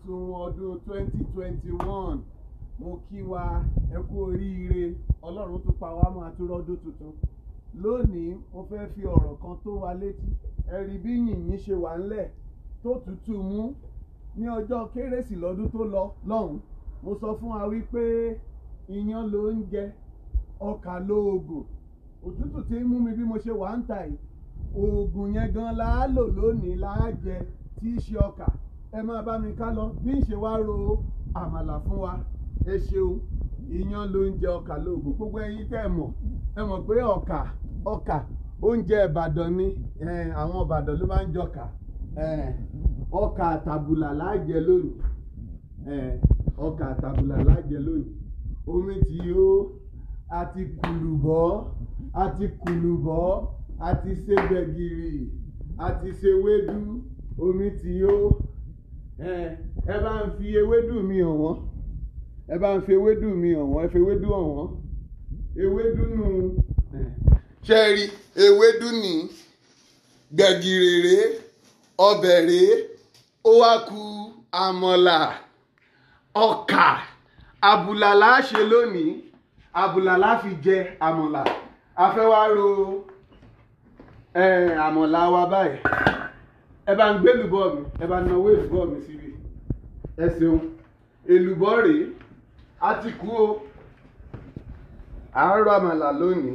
àsùn ọdún 2021 mo kí wa ẹ kú oríire ọlọ́run tún pa wá mọ́ àtúrọ́dún tuntun lónìí mo fẹ́ fi ọ̀rọ̀ kan tó wa létí ẹ rí bí yìnyín ṣe wà ńlẹ̀ tó tutù mú ní ọjọ́ kérésì lọ́dún tó lọ lọ́hùn mo sọ fún wa wípé iyán ló ń jẹ ọkà lóògùn òtútù tí ń mú mi bí mo ṣe wà ń tà yìí oògùn yẹn gan la á lò lónìí la á jẹ tí í ṣe ọkà ẹ máa bá mi ká lọ bí ń ṣe wá ro àmàlà fún wa ẹ ṣeun iyán ló ń jẹ ọkà lóògùn gbogbo ẹ̀yin tẹ́ ẹ mọ̀ ẹ mọ̀ pé ọkà ọkà oúnjẹ ìbàdàn ni eh, àwọn ìbàdàn ló máa ń jọkà eh, ọkà àtàbùlà láàjẹ lónìí eh, ọkà àtàbùlà láàjẹ lónìí omi tí ó àti kùlùbọ́ àti kùlùbọ́ àti ṣe gbẹ̀gìrì àti ṣe wédú omi tí ó ẹ bá ń fi ewédú mi hàn wọ́n ẹ bá ń fi ewédú mi hàn wọ́n ẹ fi ewédú hàn wọ́n ewédú nù. ṣé ẹ rí ewédú ní gbẹ̀gìrì rèé ọbẹ̀ rèé ó wá ku àmọ̀là ọkà àbùlà la ṣe lónìí àbùlà la fi jẹ àmọ̀là a fẹ́ wá ro àmọ̀là wa báyìí ẹ bá ń gbé èlùbọ́ mi ẹ bá náwó èlùbọ́ mi síbi ẹ ṣeun èlùbọ́ rèé a ti kú o àárọ̀ àmàlà lónìí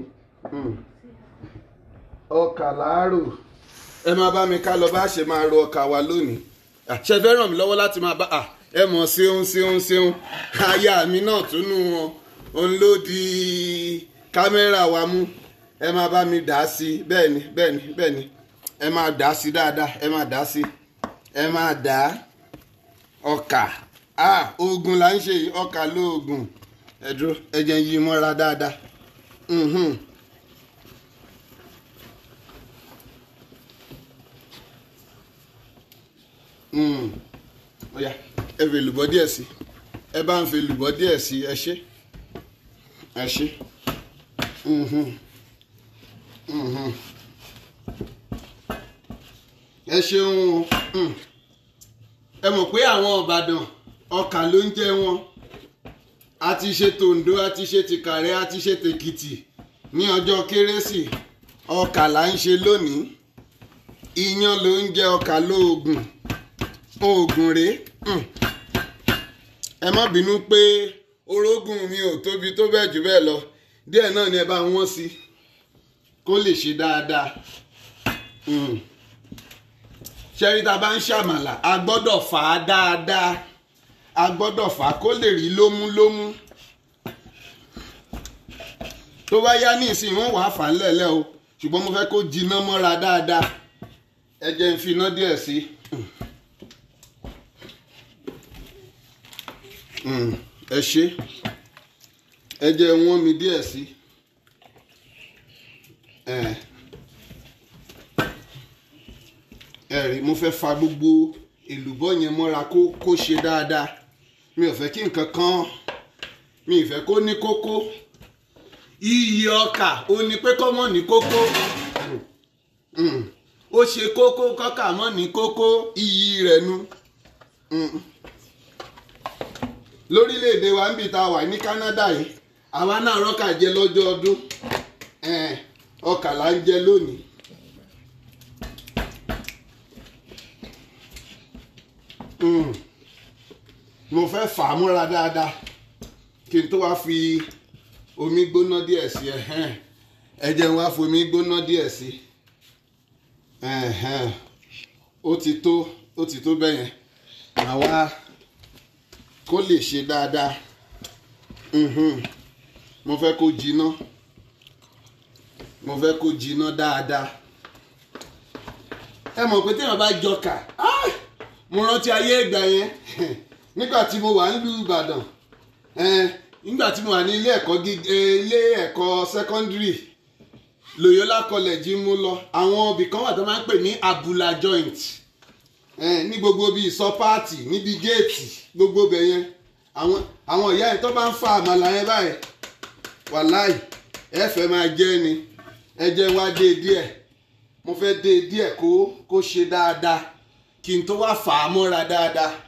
ọkà làárò ẹ máa bá mi ká lọ bá ṣe máa ro ọkà wa lónìí ṣe fẹ́ ràn mí lọ́wọ́ láti máa bá ẹ mọ̀ ṣeun ṣeun ṣeun aya mi náà tún nù wọn òun ló di kámẹ́rà wa mú ẹ máa bá mi dà á sí bẹ́ẹ̀ ni bẹ́ẹ̀ ni bẹ́ẹ̀ ni ẹ máa dà á sí dáadáa ẹ máa dà á sí ẹ máa dà á ọkà ah oògùn là ń ṣe yìí ọkà lóògùn ẹ dúró ẹ jẹ́ yí mọ́ra dáadáa mhm. Mm. Oya, ẹ fi èlùbọ́ díẹ̀ sí ẹ bá ń fi èlùbọ́ díẹ̀ sí ẹ ṣé ẹ ṣé mhm. Mhm. ẹ ṣeun o ẹ mọ̀ pé àwọn Ìbàdàn ọkà ló ń jẹ wọn a ti ṣe tòǹdó a ti ṣe tìkàrẹ́ a ti ṣe tèkìtì ní ọjọ́ kérésì ọkà là ń ṣe lónìí iyán ló ń jẹ ọkà lóògùn oògùn rèé ẹ má bínú pé orógùn mi ò tóbi tó bẹ́ẹ̀ jù bẹ́ẹ̀ lọ díẹ̀ náà ni ẹ bá wọ́n sí kó lè ṣe dáadáa ṣẹ́rí tá a bá ń ṣàmàlà a gbọ́dọ̀ fà á dáadáa a gbọ́dọ̀ fà á kó lè rí lómúlómú tó bá yá ní ìsìn wọn wàá fà á lẹ̀lẹ́ o ṣùgbọ́n mo fẹ́ kó jiná mọ́ra dáadáa ẹ jẹ́ ń fi iná díẹ̀ sí ẹ ṣe ẹ jẹ́ wọ́n mi díẹ̀ sí ẹ rí mo fẹ́ fa gbogbo èlùbọ́ yẹn mọ́ra kó kó ṣe dáadáa mi ò fẹ́ kí nǹkan kan mi ì fẹ́ kó ní kókó iyì ọkà ó ní pé kọ́ mọ́ ní kókó ó ṣe kókó kọ́kà mọ́ ní kókó iyì rẹ̀ nu lórílẹ̀‐èdè wa ń bì tá a wà ní Canada yìí àwa náà rọ́kà jẹ lọ́jọ́ ọdún ọkà là ń jẹ lónìí. mo fẹ́ fà á múra dáadáa kí n tó wá fi omi gbóná díẹ̀ sí ẹ jẹ́ n wá fi omi gbóná díẹ̀ sí ó ti tó ó ti tó bẹ́yẹn àwa kó lè ṣe dáadáa mo fẹ́ kó jiná mo fẹ́ kó jiná dáadáa ẹ mọ̀ pé téèyàn bá jọkà mo rántí ayé ìgbà yẹn nígbà tí mo wà nílùú Ìbàdàn nígbà tí mo wà ní ilé ẹ̀kọ́ ilé ẹ̀kọ́ secondary Loyola College mo lọ àwọn ibì kan wà tó máa ń pè ní abula joint ní gbogbo bíi sọpáàtì níbi géètì gbogbo bẹ̀ yẹn àwọn àwọn ìyá yẹn tó bá ń fa àmàlà yẹn báyìí wàláì ẹ fẹ́ máa jẹ́ ni ẹ jẹ́ wá dé díẹ̀ mo fẹ́ dé díẹ̀ kó kó ṣe dáadáa kí n tó wá fà á mọ́ra dáadáa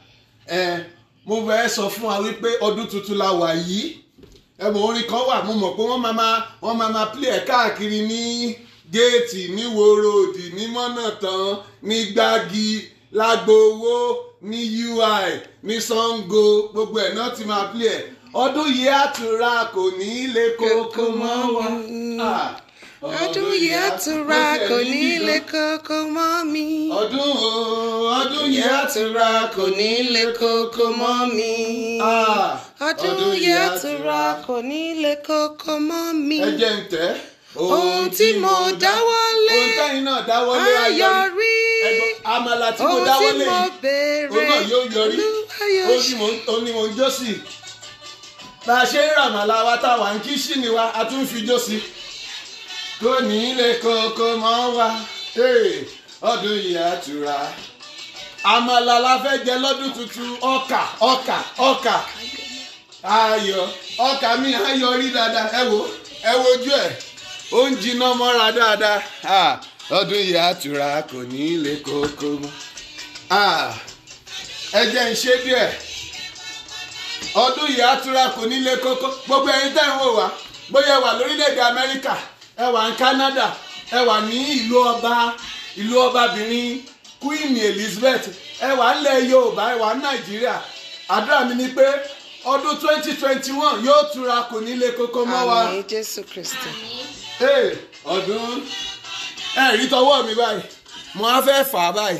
ẹ mo fẹ́ sọ fún wa wípé ọdún tuntun la wà yìí ẹ̀bùn orin kan wà mo mọ̀ pé wọ́n máa máa wọ́n máa máa play ẹ̀ káàkiri ní géètì ní wòròdì ní mọ́nàtán ní gbági lágbowó ní ui ní sango gbogbo ẹ̀ náà ti máa play ẹ̀ ọdún yìí àtúrà kò ní í le kókó mọ́ wa. Ah, ọdún yìí àtúrà kò ní lè kókó mọ́ mi. ọdún o ọdún yìí àtúrà kò ní í le kókó mọ́ mi. Ah, ọdún yìí àtúrà kò ní lè kókó mọ́ mi. ẹ jẹ́ ń tẹ́. ohun tí mo dáwọ́lé ohun tẹ́yìn náà dáwọ́lé ayọ̀rí ẹ̀gbọ́n àmàlà tí mo ohun tí dáwọ́lé mo òun béèrè náà yóò yọrí Olúwa yóò ó ní mò ń- ó ní mò ń jó sí i bá a ṣe ń ràmàlà wa tá a wà ń kí sí ni wa a tún fi jó sí i kò ní lè kókó mọ́ wa Hey, ọdún yìí àtúrà àmàlà la fẹ́ jẹ lọ́dún tuntun ọkà ọkà ọkà ayọ̀ ọkà mi ayọ̀ rí dáadáa ẹ wo ẹ wojú ẹ ó ń jiná mọ́ra dáadáa Ah, ọdún yìí àtúrà kò ní lè kókó mọ́ Ah, ẹ jẹ́ ń ṣe díẹ̀ ọdún yìí àtúrà kò ní lè kókó gbogbo ẹ̀yin tẹ́ ń wò wá bóyá ẹ wà lórílẹ̀‐èdè Amẹ́ríkà ẹ wà ní Canada ẹ wà ní ìlú ọba ìlú ọbabìnrin Queen Elizabeth ẹ wà nílẹ̀ Yorùbá ẹ wà ní Nàìjíríà àdúrà mi ni pé ọdún twenty twenty one yóò túra kò ní lè kókó mọ́ wa àmín Jésù Kristi. Hey, ọdún ẹ rí tọwọ́ mi báyìí mo á fẹ́ fà á báyìí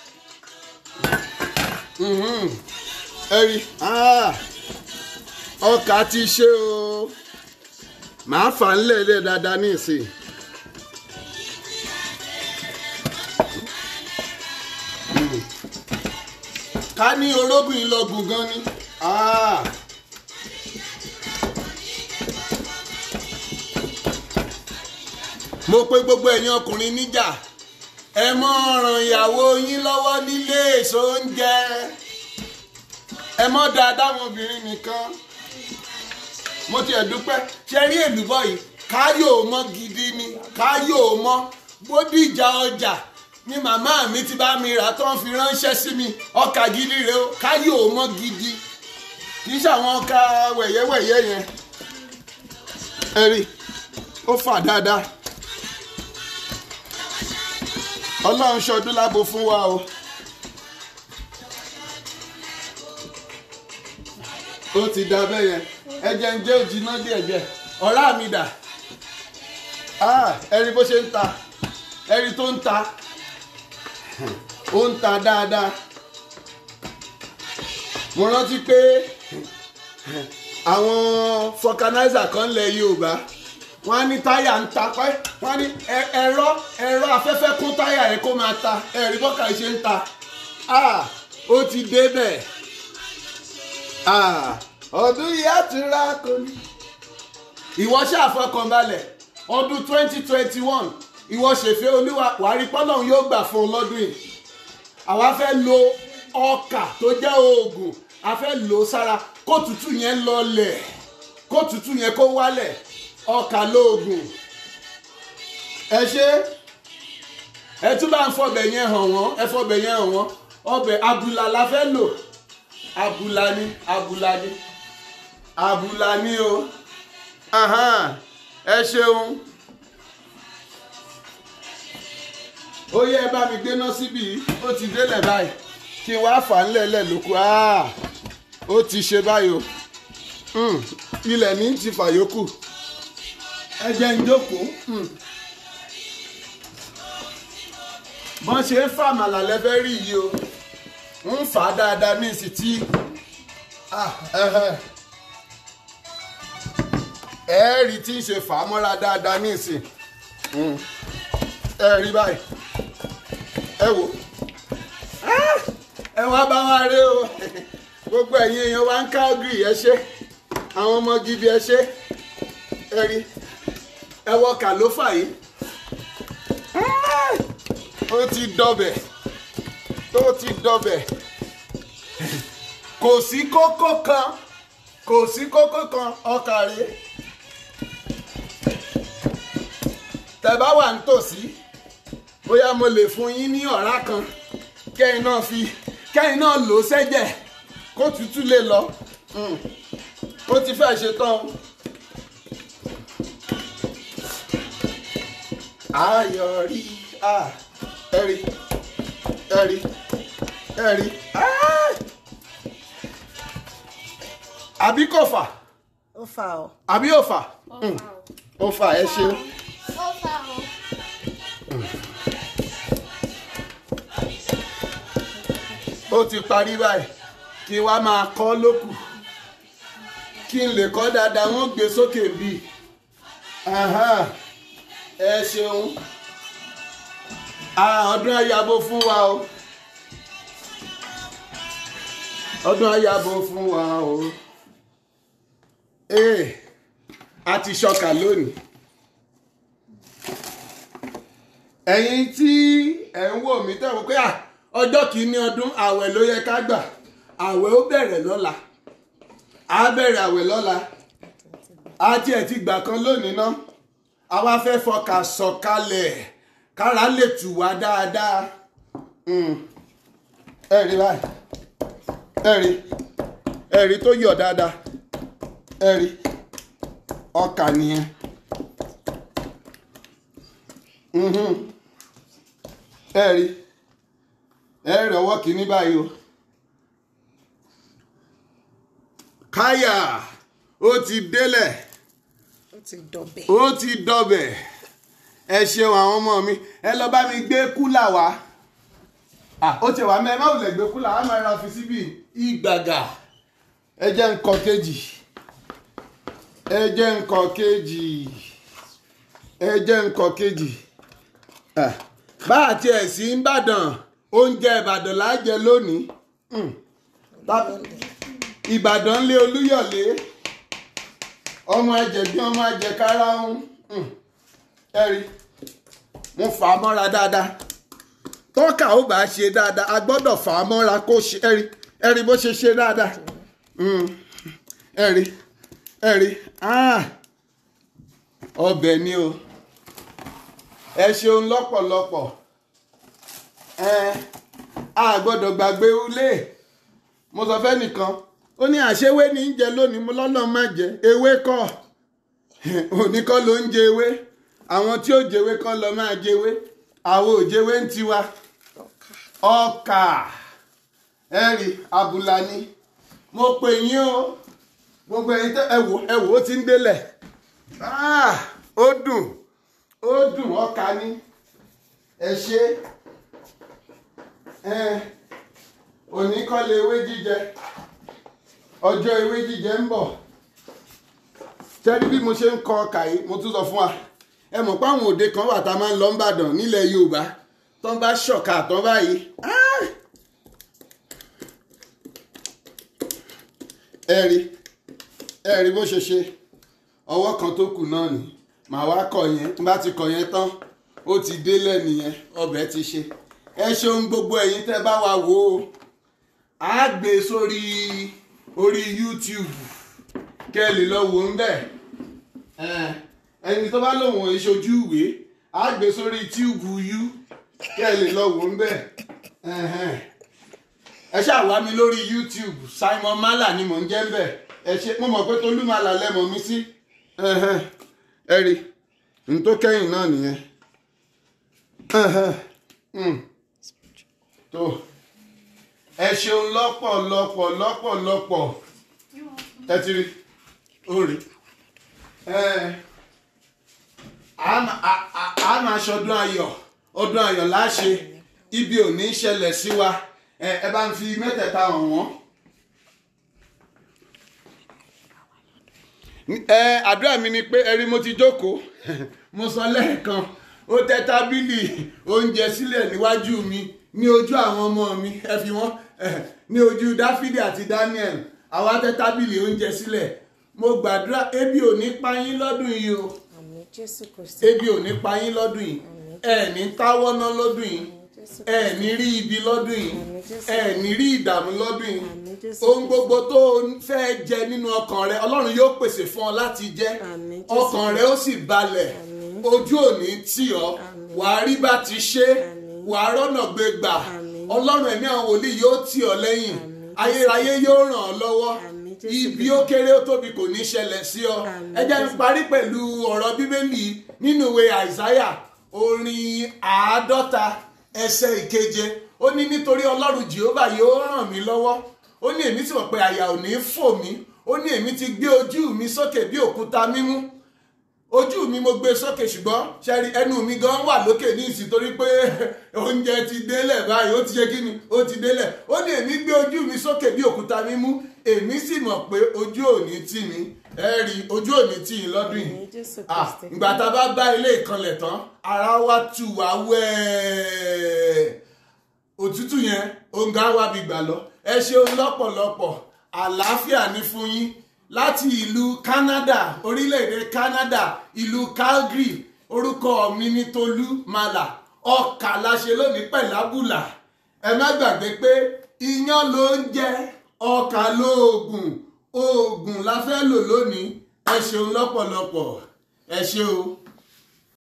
Mhm. ẹ rí Ah, ọkà ti ṣe o màá fà á ńlẹ̀ẹ́lẹ̀ dáadáa ní ìsìn. Mhm. ká ní orógùn ìlọgùn gan ni. Ah. mo pè gbogbo ẹ̀yin ọkùnrin níjà ẹ mọ́ ràn ìyàwó yín lọ́wọ́ nílé èso oúnjẹ ẹ mọ́ dáadáa àwọn obìnrin nìkan mo tiẹ̀ dúpẹ́ ṣe rí èlùbọ́ yìí káyò mọ́ gidi ni káyò mọ́ bódìjà ọjà ni màmá mi ti bá mi rà tó ń fi ránṣẹ́ sí mi ọkà gidi rèé o káyò mọ́ gidi kì í ṣàwọn ọkà wẹ̀yẹ́wẹ̀yẹ́ yẹn ẹ rí ó fà dáadáa ọlọ́run ṣọdún lábo fún wa o. ó ti da bẹ́ẹ̀ yẹn ẹ̀jẹ̀ ń jẹ́ òjìná díẹ̀ díẹ̀ ọ̀rá mi dà Ah, ẹ̀rí bó ṣe ń ta ẹ̀rí tó ń ta ó ń ta dáadáa mo rántí pé àwọn fọkanáísà kan lẹ Yorùbá wọ́n á ní táyà ń ta pẹ́ wọ́n á ní ẹ- ẹ̀rọ ẹ̀rọ afẹ́fẹ́ kún táyà yẹn kó máa ta ẹ̀rí bọ́kà ṣe ń ta Ah, ó ti débẹ̀ Ah, ọdún yìí á ti ra kò ní. ìwọ ṣàfọkànbalẹ̀ ọdún twenty twenty one ìwọ ṣèfẹ́ olúwa wàárí pọ́lọ́hún yóò gbà fún un lọ́dún yìí àwa fẹ́ lo ọkà tó jẹ́ oògùn a fẹ́ lò ó sára kó tútù yẹn lọlẹ̀ kó tútù yẹn kó wálẹ̀ ọkà lóògùn ẹ ṣe ẹ tún bá ń fọbẹ̀ yẹn hàn wọ́n ẹ fọbẹ̀ yẹn hàn wọ́n ọbẹ̀ abùlà la fẹ́ lò abùlà ni abùlà ni abùlà ni o Ahan, ẹ ṣeun ó yẹ ẹ bá mi gbéná síbí yìí, ó ti délẹ̀ báyìí kí n wá fà á ńlẹ̀lẹ̀ lóko Ah, ó ti ṣe báyìí o Hmm, ilẹ̀ ní ti fàyókù ẹ jẹ́ ń jókòó Hmm. bọ́n ṣe ń fà màlà lẹ́fẹ́ rí yìí o ń fà á dáadáa ní ìsìn tí Ah, ẹhẹ́. ẹ rí tí ń ṣe fà á mọ́ra dáadáa ní ìsìn Hmm. ẹ rí báyìí ẹ wò Ah, ẹ wá bá wa rí o gbogbo ẹ̀yin èèyàn wa ń ká ọ́gìrì ẹ ṣe àwọn ọmọ gidi ẹ ṣe ẹ rí ẹ wọ kàlófà yìí Ah, ó ti dọbẹ̀ ó ti dọbẹ̀ kò sí kókó kan kò sí kókó kan ọkà rèé tẹ́ bá wà nítòsí bóyá mo lè fún yín ní ọ̀rá kan kẹ́yìn náà fi kẹ́yìn náà lò ó sẹ́jẹ̀ kó tútù lè lọ Mm. ó ti fẹ́ ṣe tán o. ayọ̀rí ah, ẹ̀rí ẹ̀rí ẹ̀rí ah! àbí kò fà ó fà ọ́. àbí ò fà Mm. ó fà ẹ ṣeun. Ó fà ó. ó ti parí báyìí kí wá máa kọ́ lókù kí n lè kọ́ dáadáa wọ́n gbé sókè bí ẹ ṣeun Ah, ọdún ayabo fún wa o ọdún ayabo fún wa o ee a ti ṣọkà lónìí ẹ̀yin tí ẹ̀ ń wò mí tẹ̀ wọ́n pé à ọjọ́ kìíní ọdún àwẹ̀ ló yẹ ká gbà àwẹ̀ ó bẹ̀rẹ̀ lọ́la á bẹ̀rẹ̀ àwẹ̀ lọ́la á tiẹ̀ ti gbà kan lónìí ná àwa fẹ́ fọkà sọ̀kalẹ̀ kára lè tù wá dáadáa Mm. ẹ rí báyìí ẹ rí ẹ rí tó yọ̀ dáadáa ẹ rí ọkà nìyẹn. Mhm. ẹ rí ẹ rí ọwọ́ kìíní báyìí o káyà ó ti délẹ̀ ó ti dọ̀bẹ̀. ó ti dọbẹ̀ ẹ ṣeun àwọn ọmọ mi ẹ lọ bá mi gbé kúlà wá Ah, ó ti wà mẹ́ ẹ má wulẹ̀ gbé kúlà á máa ra fi síbí ìgbàgà ẹ jẹ́ nǹkan kejì ẹ jẹ́ nǹkan kejì ẹ jẹ́ nǹkan kejì Ah, bá a tiẹ̀ sí ìbàdàn oúnjẹ ìbàdàn lájẹ lónìí Mm. Tá- ìbàdàn lé olúyọ̀lé ọmọ ajẹ̀bí ọmọ ajẹ̀kára ń ẹ̀rí mo fà á mọ́ra dáadáa tọ́ka ó bá ṣe dáadáa a gbọ́dọ̀ fà á mọ́ra kó ṣe ẹ̀rí ẹ̀rí bó ṣe ṣe dáadáa Mm. ẹ̀rí ẹ̀rí ah ọbẹ̀ ni o ẹ ṣeun lọ́pọ̀lọpọ̀ ẹ a gbọ́dọ̀ gbàgbé ulé mo sọ fẹ́ nìkan ó ní àṣewé ní í jẹ lónìí mo lọ́nà má jẹ ewé kọ́ òní kọ́ ló ń jẹ ewé àwọn tí ó jẹwé kọ́ lọ máa jẹwé àwọn ò jẹwé ń tiwa ọkà ẹ̀rì abùlà ni mo pè yín o gbogbo ẹ̀yin tẹ́ ẹ wò ẹ wò ó ti ń délẹ̀ Ah, ó dùn ó dùn ọkà ni ẹ ṣe ẹ òní kọ́ lè ewé jíjẹ ọjọ́ ewé jíjẹ ń bọ̀ tẹ́rí bí mo ṣe ń kọ ọkà yìí mo tún sọ fún wa ẹ mọ̀ pé àwọn òde kan wà tá a máa ń lọ ń bàdàn nílẹ̀ Yorùbá tó ń bá ṣọ̀kà tán báyìí ah! ẹ rí ẹ rí bó ṣe ṣe ọwọ́ kan tó kù náà ni màá wá kọ yẹn tí n bá ti kọ yẹn tán ó ti délẹ̀ nìyẹn ọbẹ̀ ti ṣe ẹ ṣeun gbogbo ẹ̀yin tẹ́ bá wa wò ó á gbé sórí orí YouTube kẹ́ ẹ lè lọ wò ń bẹ̀ ẹni tó bá lòun ò ṣojú ìwé á gbé sórí tíùbù yú kẹ́ ẹ lè lọ wò ń bẹ̀ ẹ ṣáà wá mi lórí YouTube Simon Mala ni mò ń jẹ́ ń bẹ̀ ẹ ṣe mo mọ̀ pé Tolú Mala lẹ́mọ̀ mi sí ẹ rí n tó kẹ́yìn náà nìyẹn Mm. tó ẹ ṣeun lọ́pọ̀lọpọ̀ lọ́pọ̀lọpọ̀ ẹ ti rí ó rí ẹ a ma- a- a- a máa ṣọdún ayọ̀ ọdún ayọ̀ láṣẹ ibi ò ní ṣẹlẹ̀ sí wa ẹ ẹ bá ń fi mẹ́tẹ̀ẹ̀ta hàn wọ́n. ẹ àdúrà mi ni pé ẹrí mo ti jókòó mo sọ lẹ́ẹ̀kan ó tẹ́ tábìlì oúnjẹ sílẹ̀ níwájú mi ní ojú àwọn ọmọ mi ẹ fi wọ́n eh, ní ojú dáfídì àti daniel àwa tẹ́ tábìlì oúnjẹ sílẹ̀ mo gbàdúrà ebi ò ní pa yín lọ́dún yìí o àmì jésù kristi ebi ò ní pa yín lọ́dún yìí ẹ ní táwọ́ ná lọ́dún yìí jésù ẹ ní rí ibi lọ́dún yìí Àmín Jésù. ẹ ní rí ìdààmú lọ́dún yìí Àmín Jésù ohun gbogbo tó o fẹ́ jẹ nínú ọkàn rẹ ọlọ́run yóò pèsè fún ọ láti jẹ Àmín Jésù. ọkàn rẹ ó sì balẹ̀ Àmín. ojú ò ní tì ọ́ Àmín. wàá rí bá ti ṣe Àmín. wàá rọ́nà gbé gbà Àmín. ọlọ́run ẹ̀mí àwọn wòlíì yóò tì ọ́ lẹ́yìn Àmín ayérayé yóò ràn ọ́ lọ́wọ́ Àmín, Jésù ibi ó kéré ó tóbi kò ní ṣẹlẹ̀ sí ọ Àmín, ẹ jẹ́ n Jésù. parí pẹ̀lú ọ̀rọ̀ bíbélì nínú ìwé àìsáyà orin àádọ́ta ẹsẹ̀ ìkeje ó ní nítorí ọlọ́run jehova yóò ràn mí lọ́wọ́ ó ní èmi sì mọ̀ pé àyà ò ní fò mí ó ní èmi ti gbé ojú mi sókè bí òkúta mímú ojú mi mo gbé sókè ṣùgbọ́n ṣẹ́rí ẹnu mi gan wà lókè ní ìsìn torí pé oúnjẹ ti délẹ̀ báyìí ó ti ṣe kí ni ó ti délẹ̀ ó ní èmi gbé ojú mi sókè bí òkúta mímú èmi sì mọ̀ pé ojú ò ní tì mí ẹ rí ojú ò ní tì yín lọ́dún yìí Àmín, Jésù Ah, Kristi. ìgbà tá a bá bá ilé ìkanlẹ̀ tán ara wa tù wá wẹ́ẹ́ òtútù yẹn òǹgà wa bí gbà lọ ẹ ṣeun lọ́pọ̀lọpọ̀ àlàáfíà ní fún yín láti ìlú Canada orílẹ̀-èdè Canada ìlú Calgary orúkọ mi ní Tolú Màlà ọkà la ṣe lónìí pẹ̀lábùlà ẹ má gbàgbé pé iyán ló ń jẹ ọkà lóògùn oògùn la fẹ́ lò lónìí ẹ ṣeun lọ́pọ̀lọpọ̀ ẹ ṣe o.